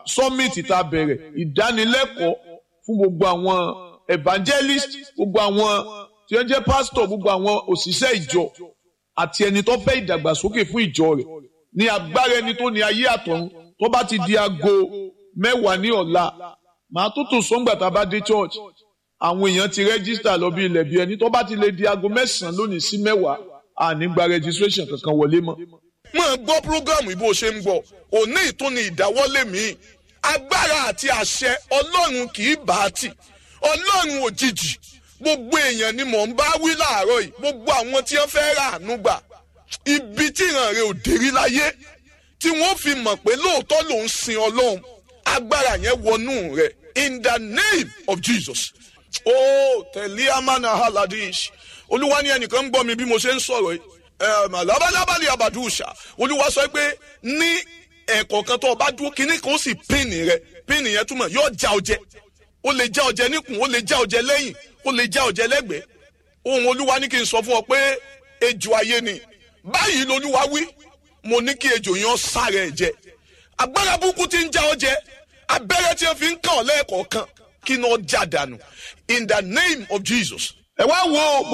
summit tá a bẹ̀rẹ̀ ìdánilẹ́kọ̀ọ́ fún gbogbo àwọn evangelist gbogbo àwọn tí wọ́n jẹ́ pastor gbogbo àwọn òṣìṣẹ́ ìjọ àti ẹni tó fẹ́ ìdàgbàsókè fún ìjọ rẹ̀ ní agbára ẹni tó ní ayé àtọ̀run tó bá ti di aago mẹ́wàá ní ọ̀la màá tó tò sọ́ngbà tá a bá dé church àwọn èèyàn ti rẹ́gísítà lọ bí ilẹ̀ bí ẹni tó bá ti lè di aago mẹ́sàn-án lónìí sí mẹ́wàá àní gba registration kankan wọlé mọ́. máa gbọ́ prógámù ìbò ṣe ń gbọ́ òní ìtúni ìdáwọ́lé mi agbára àti àṣẹ ọlọ́run kì í bá a tì ọlọ́run òjijì gbogbo èèyàn ni mò ń bá wí láàárọ̀ yìí gbogbo àwọn tí wọ́n fẹ́ rà àánú gbà ibi tí ìran rẹ̀ ò dérí láyé tí wọ́n fi mọ̀ pé lóòótọ́ ló ń sin ọlọ́run agbára yẹn wọnú rẹ̀ in the name of Jesus. ó tẹ̀lé amánà haladish olúwa ní ẹnìkan ń gbọ́ mi bí mo ṣe ń sọ̀rọ̀ yìí labalábàlì abàdúṣà olúwa sọ pé ní ẹ̀kọ́ kan tó o bá dúró kínní kan ó sì pínnì rẹ pínnì yẹn túmọ̀ yóò já ọjẹ ó lè já ọjẹ níkùn ó lè já ọjẹ lẹ́yìn ó lè já ọjẹ lẹ́gbẹ̀ẹ́ ohun olúwa ní kí n sọ fún ọ pé ejò ayé ni báyìí lolúwa wí mo ní kí ejò yẹn sáré ẹ jẹ agbára burúkú ti ń já ọjẹ abẹ́rẹ́ tí wọ́n fi ń kàn ọ́ lẹ́ẹ̀kọ̀ọ̀kan kí ni ó já dànù in the name of Jesus. ẹ wá wo